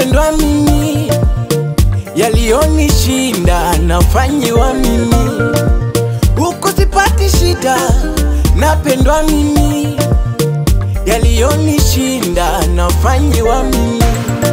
napendwa mimi, yaliyonishinda nafanyiwa mimi, huku sipati shida, napendwa mimi, yaliyonishinda nafanyiwa mimi.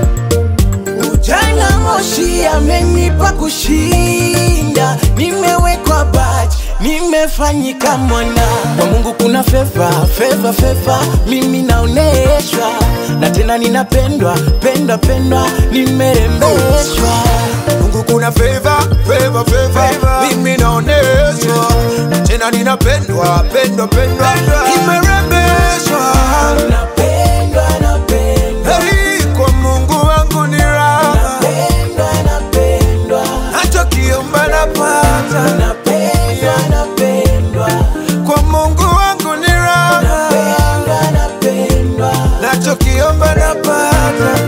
Ujana moshi amenipa kushinda, nimewekwa baji, nimefanyika mwana kwa Mungu. Kuna feva feva feva, mimi naoneshwa na tena ninapendwa pendwa pendwa, nimerembeshwa Mungu kuna favor, favor, favor. Mimi naoneshwa tena ninapendwa pendwa pendwa, nimerembeshwa napendwa napendwa Hey, kwa Mungu wangu ni raha, napendwa napendwa nachokiomba napata. napendwa napendwa Kwa Mungu wangu ni raha, napendwa napendwa nachokiomba napata,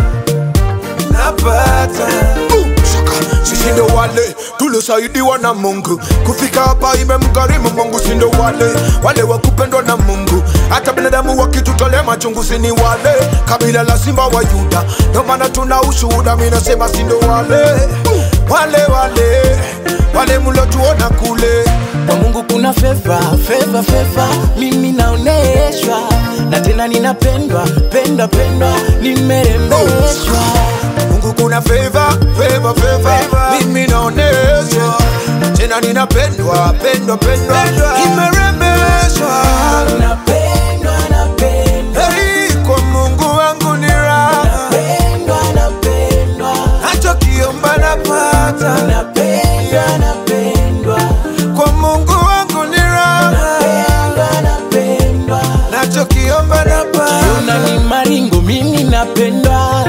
napata. Sisi ndo wale tuliosaidiwa na Mungu kufika hapa, imemgharimu Mungu. Si ndo wale wale wa kupendwa na Mungu, hata binadamu wakitutolea machungu, si ni wale kabila la simba wa Yuda. Ndo maana tuna ushuhuda, mi nasema si ndo wale wale wale wale mlotuona kule kwa Mungu kuna feva feva feva, mimi naoneshwa na tena ninapendwa pendwa pendwa, nimerembeshwa Mungu kuna favor, favor, favor. Mimi naoneshwa tena ninapendwa pendwa pendwa, nimerembeshwa napendwa napendwa Hey, kwa Mungu wangu ni raha, pendwa napendwa nachokiomba napata. napendwa napendwa Kwa Mungu wangu ni raha, pendwa napendwa nachokiomba napata. Tuna ni maringo, mimi napendwa,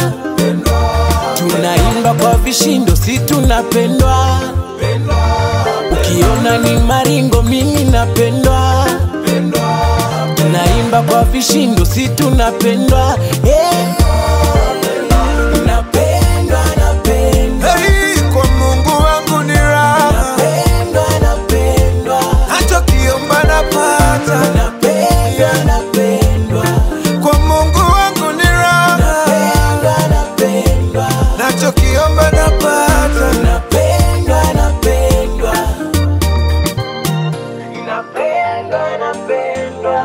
tunaimba kwa vishindo, si tunapendwa. Ukiona ni maringo, mimi napendwa, tunaimba kwa vishindo, si tunapendwa. Eh. Napendwa, napendwa, Hey, kwa Mungu wangu ni raha, napendwa, napendwa, nachokiomba napata. napendwa, napendwa, Kwa Mungu wangu ni raha, napendwa, napendwa. nachokiomba napata. Napendwa, napendwa. Napendwa, napendwa.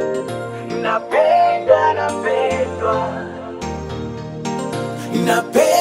Napendwa, napendwa. Napendwa.